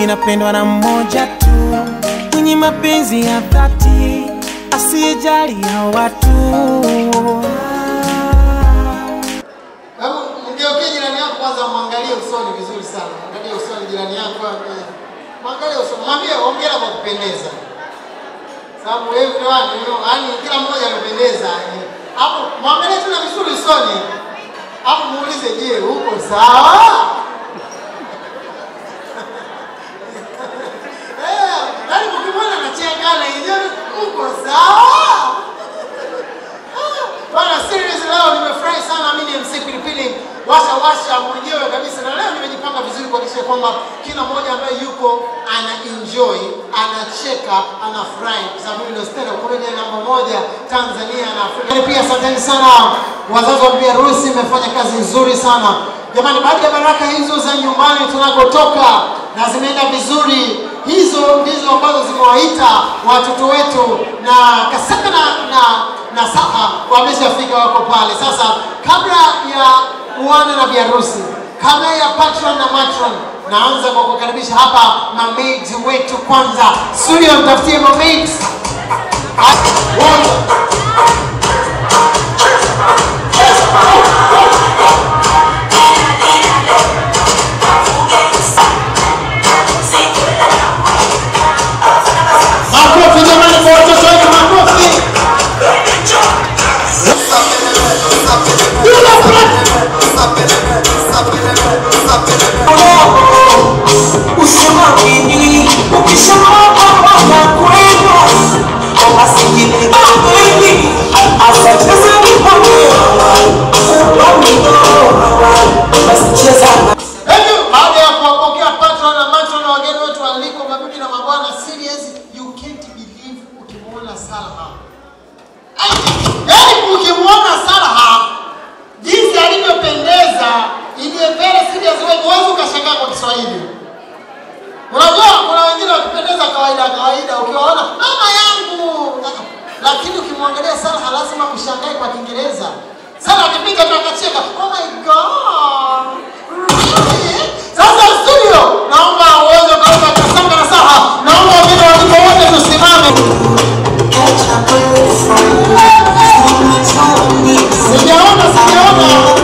minapendwa na mmoja tu mwenye mapenzi ya dhati asiyejali ya watu Hebu mgeukie jirani yako kwanza, mwangalie usoni vizuri sana. Mwangalie usoni jirani yako, eh, mwangalie usoni, mwambie hongera kwa kupendeza, sababu everyone you know, yani kila mmoja amependeza. eh. Hapo mwangalie tena vizuri usoni, hapo muulize, je, uko sawa? Eh, yaani ukimwona anacheka na yeye, uko sawa? Bwana series leo nimefurahi sana mimi ni MC Pilipili washa washa mwenyewe kabisa na leo nimejipanga vizuri kuhakikisha kwamba kila mmoja ambaye yuko ana enjoy, anacheka, anafurahi kwa sababu ndio stand up comedy namba moja Tanzania na Afrika. Lakini Pia asanteni sana wazazi wa bibi harusi, mmefanya kazi nzuri sana. Jamani, baada ya baraka hizo za nyumbani tunakotoka na zimeenda vizuri, hizo ndizo ambazo zimewaita watoto wetu na Kasaka na, na na Saha wameshafika wako pale. Sasa kabla ya bwana na biharusi, kabla ya patron na matron, naanza kwa kukaribisha hapa mamaids wetu kwanza. Studio, mtafutie mamaids. One. Makofi jamani kwa watoto wetu, makofi. Hebu baada ya kuwapokea patron na matron na wageni wetu waliko, mabibi na mabwana, serious you can't believe ukimwona Salha. Ai, Yaani ukimwona Salha jinsi alivyopendeza, in a very serious way, huwezi ukashangaa kwa Kiswahili. Unajua kuna wengine wakipendeza kawaida kawaida, ukiwaona mama yangu, lakini ukimwangalia Salha lazima ushangae kwa Kiingereza. Salha akipika tu akacheka, oh my god. Really? Sasa studio, naomba uweze kuweka Kasanga na Saha, naomba wageni waliko wote tusimame. Sijaona, sijaona.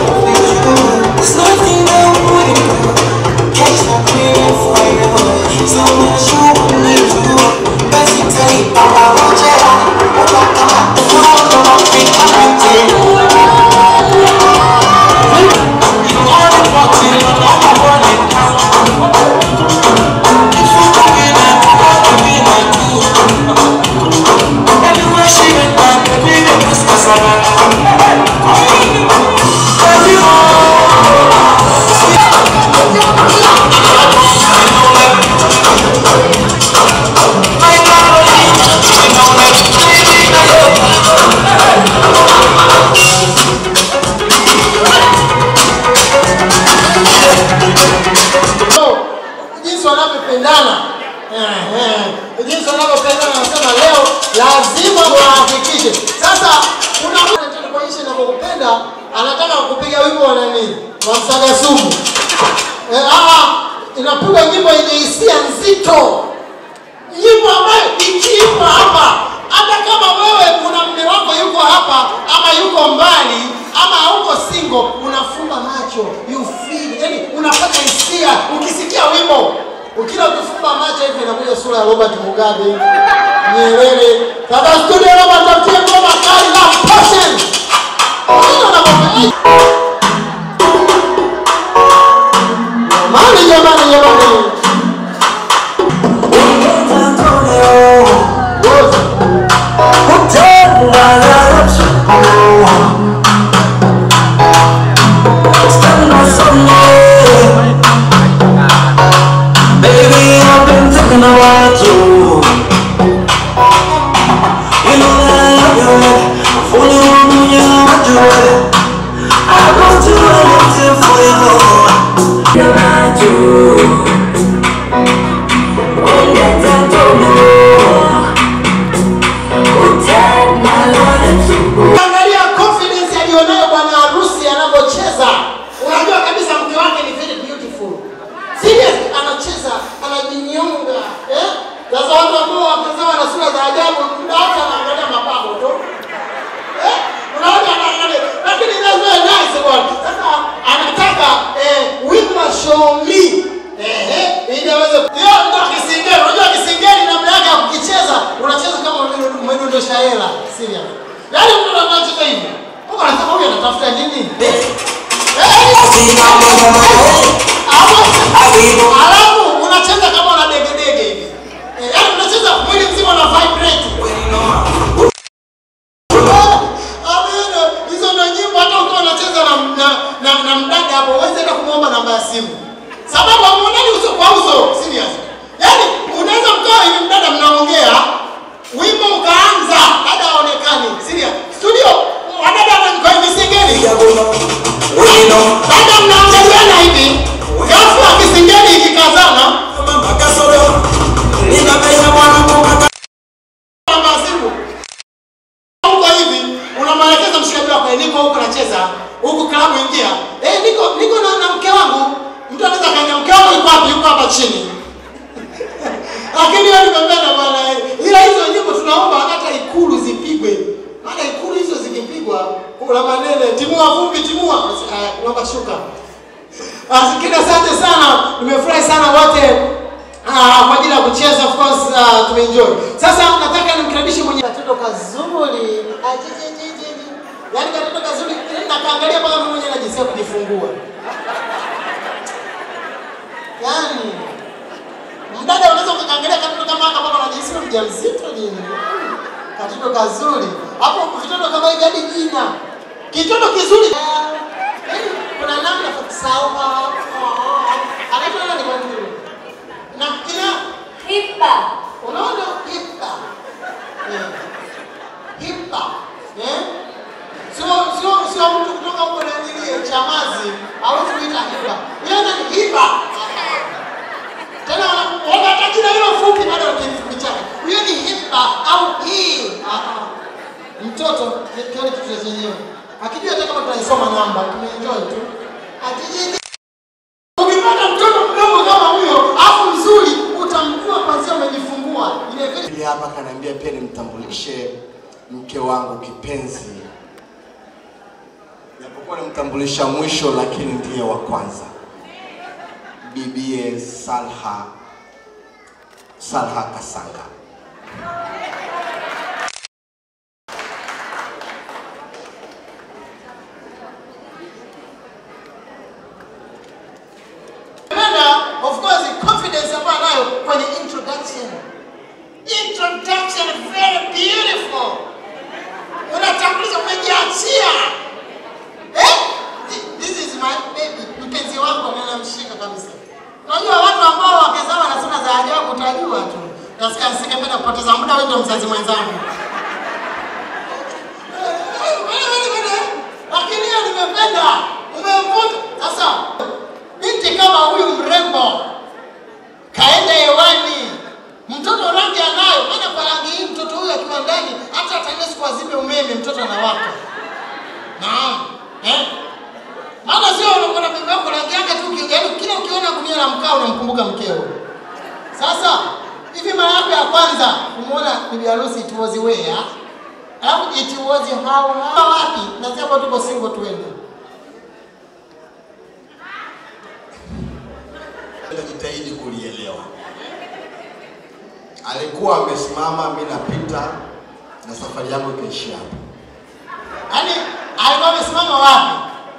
So, jinsi wanavyopendana Eh, eh. jinsi wanavyopendana nasema leo lazima wahakikishe sasa kuna mtu anataka kuonyesha inavyokupenda anataka kupiga wimbo wa nani wa msaga sumu eh, ah, inapiga nyimbo yenye hisia nzito nyimbo ambayo ikiimba hapa hata kama wewe kuna mme wako yuko hapa ama yuko mbali ama hauko single unafumba macho you feel yani unapata hisia ukisikia wimbo ukila ukifumba macho hivi inakuja sura ya Robert Mugabe Nyerere sasa studio Robert tafutie ngoma kali na passion Nini wanapofanya? Jamani jamani jamani Baby, I've been thinking about you. You know that I love you. If only one knew you how to do it. I go to anything for you. You got to. Won't get that to know. Who take my life to go. Angalia confidence aliyonayo bwana harusi anavyocheza. Unajua kabisa mke wake ni very beautiful. Serious, anacheza, anajinyosha kuonyesha hela serious. Yaani mtu anacheza hivi. Mungu anasema huyu anatafuta nini? Eh, alafu- Alafu unacheza kama una dege dege hivi. Eh, Yaani unacheza mwili mzima una vibrate. Amina. Hizo ndo nyimbo hata ukiwa unacheza na, na, na, na mdada hapo huwezi hata kumwomba namba ya simu. Sababu hamuonani uso kwa uso, serious. Yaani unaweza mkaa hivi mdada mnaongea, wimbo ukaanza, dada haonekani. Serious. Studio, wadada kwa hivi singeni. Dada mnaangaliana hivi. Ghafla kisingeni ikikazana, namba ya simu. Huko hivi unamwelekeza mshikaji wako, "Eh, niko huko nacheza huku klabu ingia. Eh, niko niko na, na mke wangu. Mtu anaweza kaambia mke wangu yuko wapi? Yuko hapa chini. Lakini wewe nimependa bwana. eh. Ila hizo nyimbo tunaomba hata ikulu zipigwe. Maana ikulu hizo zikipigwa kuna manene timua vumbi timua. Ah, Naomba shuka. Asikini asante sana. Nimefurahi sana wote Ah, kwa ajili ya kucheza of course uh, tumeenjoy. Sasa nataka nimkaribishe mwenye katoto kazuri. Ajijijiji. Yaani katoto kazuri na kaangalia mpaka mimi mwenyewe najisikia kujifungua. Yaani mdada unaweza ukaangalia katoto kama haka mpaka unajisikia mjamzito nini? Katoto kazuri. Hapo vitoto kama hivi hadi jina. Kitoto kizuri. Yaani kuna namna ya kusahau. Anaitwa nani kwa nini? Na kina Hipa. unaona hipa Eh. hipa eh? sio sio sio mtu kutoka huko na nini chamazi hawezi kuita hipa yeye ni hipa tena wana- wana hata jina hilo fupi bado kichaka huyo ni hipa au hii Ah, ah. mtoto kioni kitu chenyewe akijua hata kama tunaisoma namba tumeenjoy tu Atijiji. Ukipata mtoto mdogo kama huyo afu mzuri, utamjua kwanzia umejifungua. Ile vile Pili hapa kaniambia pia nimtambulishe mke wangu kipenzi, japokuwa nimtambulisha mwisho, lakini ndiye wa kwanza, bibie Salha Salha Kasanga. Napenda of course confidence ambayo anayo kwenye introduction. Introduction very beautiful. Unatambulisha umejiachia. Eh? This is my baby. Mpenzi wangu na namshika kabisa. Unajua watu ambao wake zao wana sura za ajabu utajua tu. Nasikia singependa kupoteza muda wewe ndio mzazi mwenzangu. Lakini hiyo nimependa. Umemvuta. Sasa binti kama huyu mrembo kaenda hewani, mtoto rangi anayo, maana kwa rangi hii mtoto huyu akiwa ndani hata ataenda siku azime umeme, mtoto anawaka. Naam. Eh? Maana sio unakuwa na bibi yako rangi yake tu, uki- yaani kila ukiona gunia la mkaa unamkumbuka mkeo. Sasa hivi mara yako ya kwanza kumuona bibi harusi it was where? Au it was how? how wapi? Nasema tuko single tuende. Nitajitahidi kulielewa. Alikuwa amesimama, mimi napita na safari yangu ikaishia hapo. Yaani alikuwa amesimama wapi?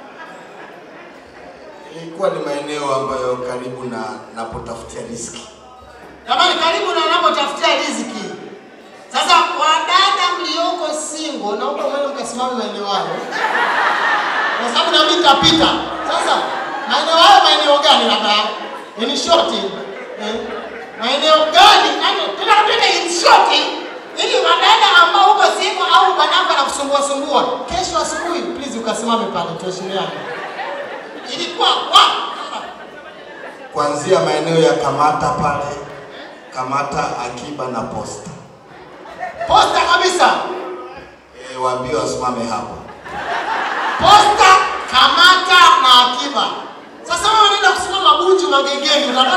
Ilikuwa ni maeneo ambayo karibu na napotafutia riziki. Jamani, karibu na unapotafutia riziki. Sasa wadada mlioko single, naomba mwende mkasimame maeneo hayo, kwa sababu nami nitapita. Sasa maeneo hayo, maeneo gani? Labda in short, eh, maeneo gani? Yaani tunapita in short, ili wadada ambao uko single au bwanako anakusumbua sumbua, kesho asubuhi please ukasimame pale, tuheshimiane. Ilikuwa wapi? Kuanzia maeneo ya Kamata pale, Kamata, Akiba na Posta. Posta kabisa. E, waambie wasimame hapo. Posta, Kamata na Akiba. Sasa wewe unaenda kusimama Bunju Magengeni, unataka